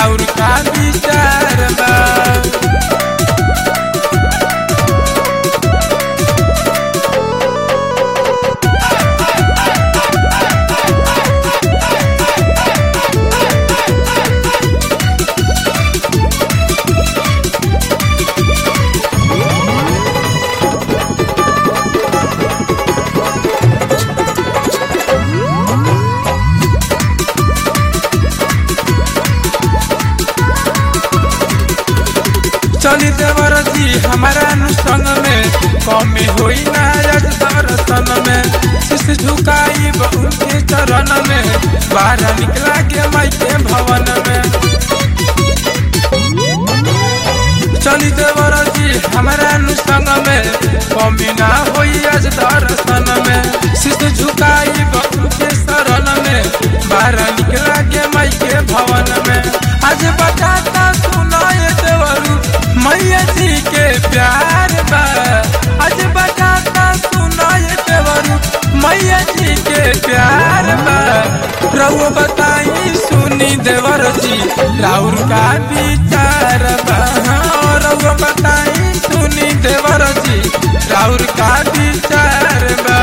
राउर का विचार बा चली देवर जी हमारा नु संग में कमी होई ना आज दर्शन में शीश झुकाई उनके चरण में बाहर निकला के माई के भवन में चली देवर जी हमारा नु संग में कमी ना होई आज दर्शन में शीश झुकाई उनके शरण में बाहर निकला के माई के भवन में आज बताता सुनाए देवरू मैया जी के प्यार बा आज बताता सुनाए देवरू मैया जी के प्यार बा रघु बताई सुनी देवर जी राउर का विचार बा हाँ, रघु बताई सुनी देवर जी राउर का विचार बा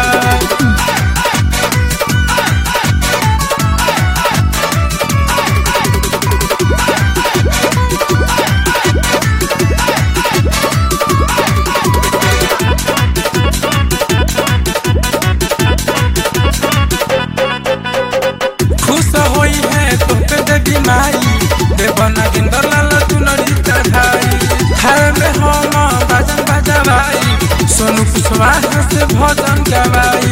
खुश होई है तो पे देवी माई देवना गिंदर लाल चुनरी चढ़ाई खाए में हम बाजन बजवाई सोनू कुशवाहा से भजन गवाई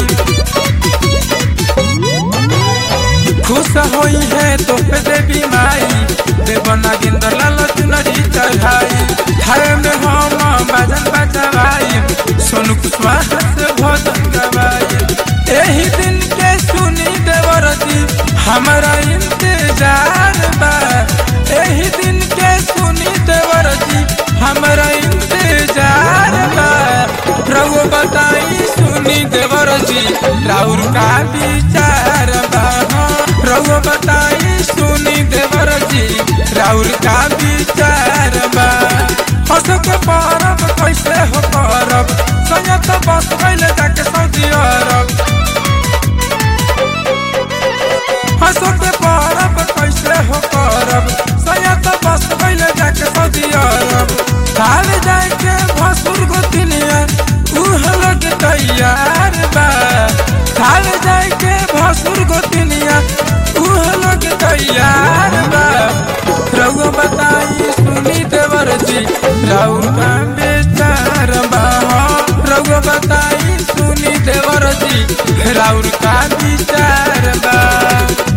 खुश होई है तो पे देवी माई देवना गिंदर लाल चुनरी चढ़ाई खाए में हम बाजन बजवाई सोनू कुशवाहा से भजन गवाई एही दिन के सुनी देवर जी हमारा इंतजार बा एही दिन के सुनी देवर जी हमारा इंतजार बा प्रभु बताई सुनी देवर जी राउर का विचार बा हाँ, प्रभु बताई सुनी देवर जी राउर का विचार बा हंस के परब कैसे हो परब संयत बस कैले जाके सऊदी अरब हंसो के परब कैसे हो परब संयत बस कैले जाके सऊदी अरब हाल जाए के भसुर गोतिनिया उह लोग तैयार बा हाल जाए के भसुर गोतिनिया उह लोग तैयार बा रघु बताई सुनी देवर जी राउर का बेचार बा हाँ, रघु बताई सुनी देवर जी राउर का विचार बा